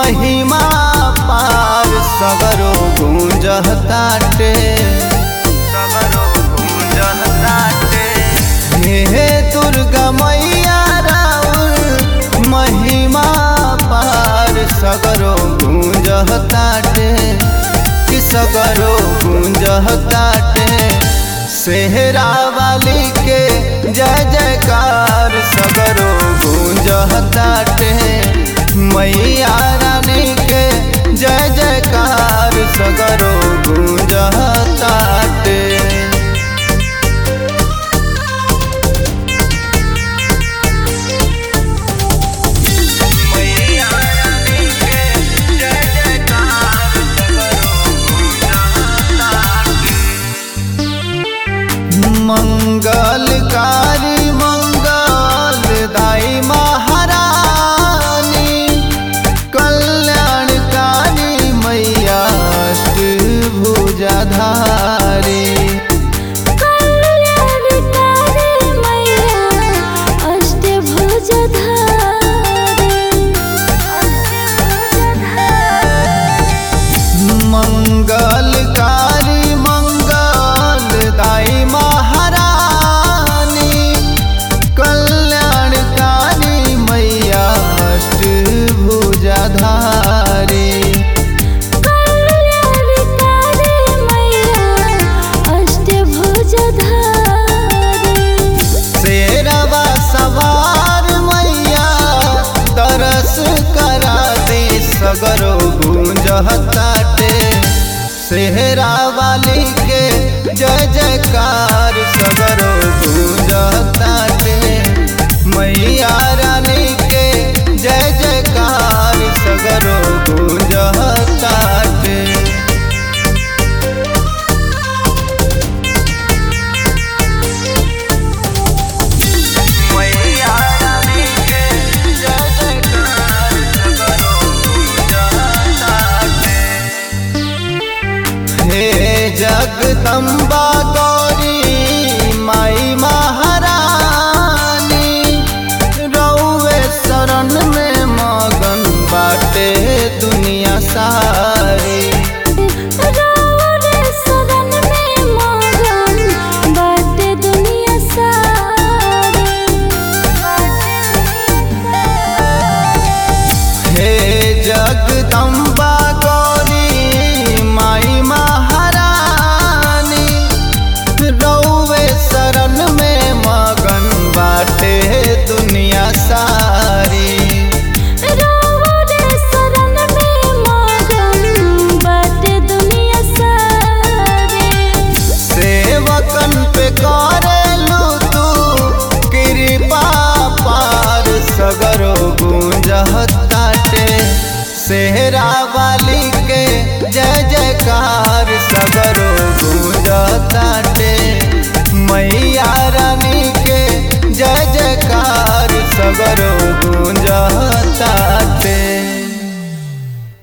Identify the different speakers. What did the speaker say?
Speaker 1: महिमा पार सगरो गूंजताटे सगरो गूंजताटे हे दुर्गा मैया राउर महिमा पार सगरो गूंजताटे कि सगरो गूंजताटे सेहरा वाली के जय जयकार सगरो गूंजताटे मैया रानी के जय जयकार सगरो गूंजताटे मैया रानी के जय जयकार मंगलकारी मंगलदाई महारानी कल्याणकारी मैया भुजाधारी
Speaker 2: कल्याणकारी मैया अष्टभुजधारी
Speaker 1: मंगलकारी मंगलदाई महारानी कल्याणकारी मैया भुजाधारी
Speaker 2: कल्याणकारी मैया अष्टभुजधारी
Speaker 1: शेरवा सवार मैया तरस करा दे सगरो गूंजताटे सेहरा वाली के जय जयकार सगरो गूंजताटे मैया रानी के जय जयकार सगरो गूंजताटे मैया रानी के जय जयकार सगरो गूंजताटे हे जगदम्बा गौरी माई महारानी रौवे शरण में मगन बाटे दुनिया सारी
Speaker 2: रावण सदन में मगन बाटे दुनिया सारी
Speaker 1: हे जगदम्बा गौरी माई महारानी रौवे शरण में मगन बाटे दुनिया सारी
Speaker 2: रावण शरण में मगन बाटे दुनिया सारी
Speaker 1: सेवकन पे करेलू तू कृपा पार सगरो गूंजताटे सेहरा वाली के जय जयकार सगरो गूंजताटे मैया रानी के जय जयकार सगरो गूंजताटे